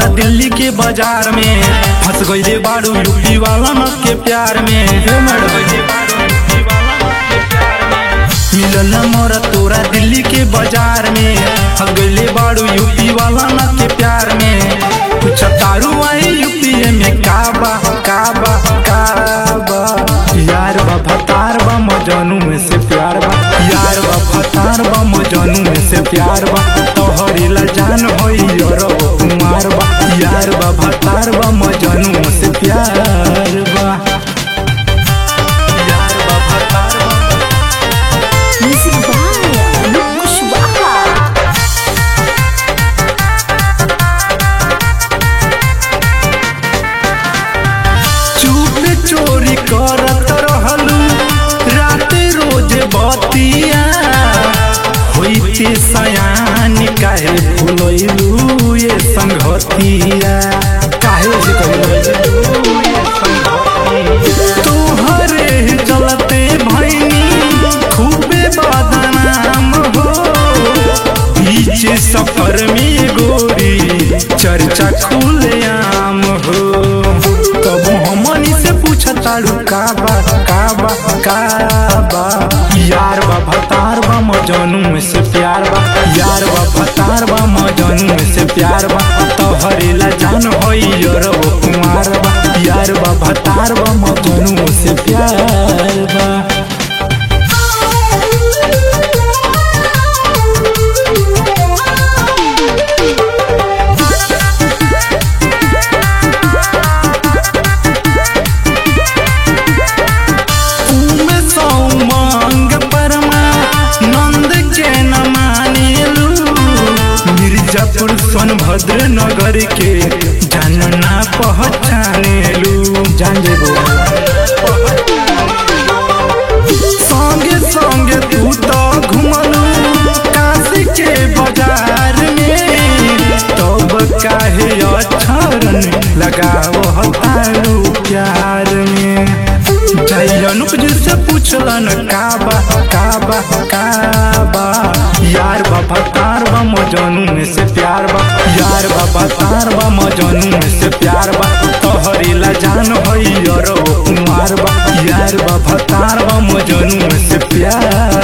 दिल्ली के बाजार में फंस गईले बारू यूपी वाला न के प्यार में हे मैडम मिलल मोरा तोरा दिल्ली के बाजार में फंस गईले बारू यूपी वाला न के प्यार में कुछ तारू आई यूपी में काबा काबा काबा यार बा भतार बा मजनू में से प्यार बा यार बा भतार बा मजनू में से प्यार बा तोहरी ला जान होई और कुमार बा यार बा भतार बा मजनू में से प्यार बा यार बा भतार बा Music by Anup Kushwaha. चुप चोरी करत रहलू रात रोज बतिया होइते सयान काहे भूलैलू ये संगतिया काहे से कहलू ये संगतिया तोहरे चलते भैनी खूबे बदनाम हो बीच सफर में गोरी चर्चा खुलेआम हो तब हमनी से पूछताड़ू काबा काबा काबा यार बा भतार बा मजनू में से प्यार बा यार बा भतार बा मजनू में से प्यार बा तोहरे ला जान होई और वो कुमार बा यार बा भतार बा मजनू से प्यार बा उमे सौमंग परमा नंद के न मानेलू मिर्जापुर सोनभद्र नगर के जानना पहचानेलू जान जेबो संगे संगे तू तो घुमलू काशी के बाजार में तब काहे अक्षरन लगाव हतारू प्यार में जय अनुप जी से पूछलन काबा काबा काबा यार बाबा तार बा मजनू में से प्यार बा यार बाबा तार बा मजनू में से प्यार बा तोहरी ला जान होई और वो कुमार बा यार बाबा तार बा मजनू में से प्यार